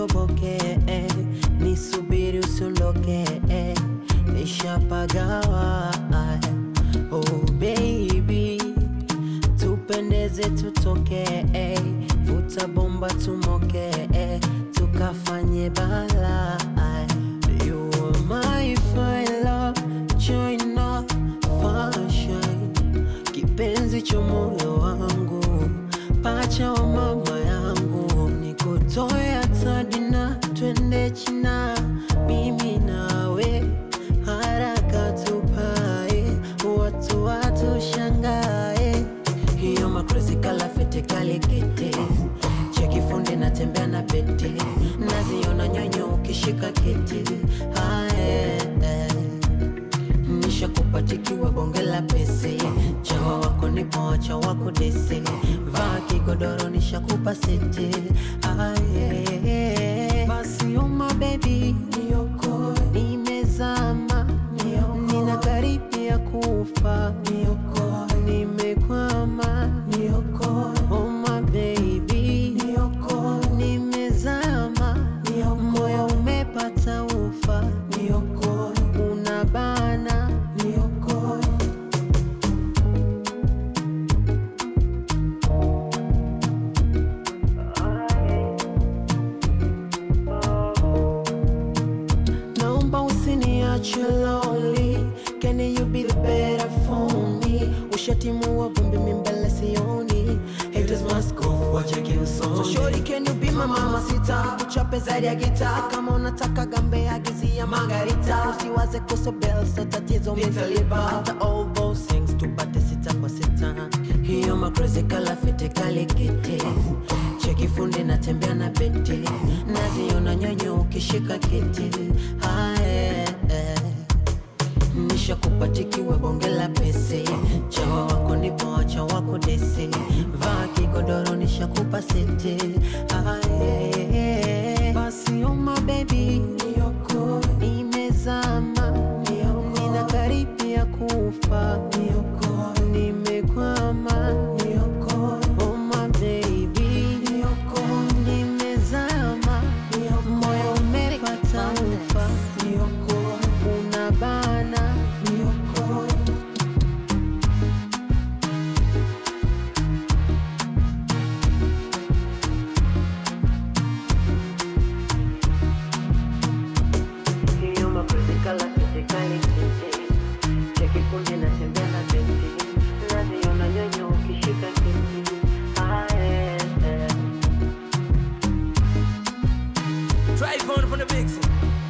nisitoboke eh, nisubiri usiondoke eh, nishapagawa eh, oh baby tupendeze tutoke eh, vuta bomba tumoke eh, tukafanye bala eh, you are my fire love join up fashion kipenzi cha moyo wangu pacha wa mama yangu nikutoe atadina twende china mimi nawe haraka tupae watu watu shangae hiyo makrezi kalafete kalikete cheki fundi natembea na pete naziona nyonyo ukishika kiti ae, nishakupatikiwa bonge la pese chawa wako nipo wacha wako dese vaa kigodoro nishakupa sete aye basi oma bebi niokoe nimezama nina karibia kufa niokoe nimekwama niokoe oma baby niokoe nimezama moyo umepata ufa niokoe unabana niokoe naomba usiniache lonely can you be the better for me ushatimua vumbi mimbele sioni haters must go wacheke usoni so shorty can you be my mama sita uchape zaidi ya gita kama unataka gambe agizia margarita usiwaze kuso bell so tatizo mitalipa after all those things tupate sita kwa sita hiyo makrezi kalafete kalikete cheki fundi natembea na bete naziona nyonyo ukishika kiti hae nishakupatikiwa bonge la pese chawa wako nipo wacha wako dese vaa kigodoro nishakupa sete aye basi oma bebi niokoe nimezama nina karibia kufa niokoe nimekwama niokoe oma baby niokoe nimezama moyo umepata ufa niokoe unabana niokoe hiyo mapenzi kala kitekali kete cheki kundi natembea na beti naziona nyonyo ukishika kiti ae, eh. Drive on from the mixing.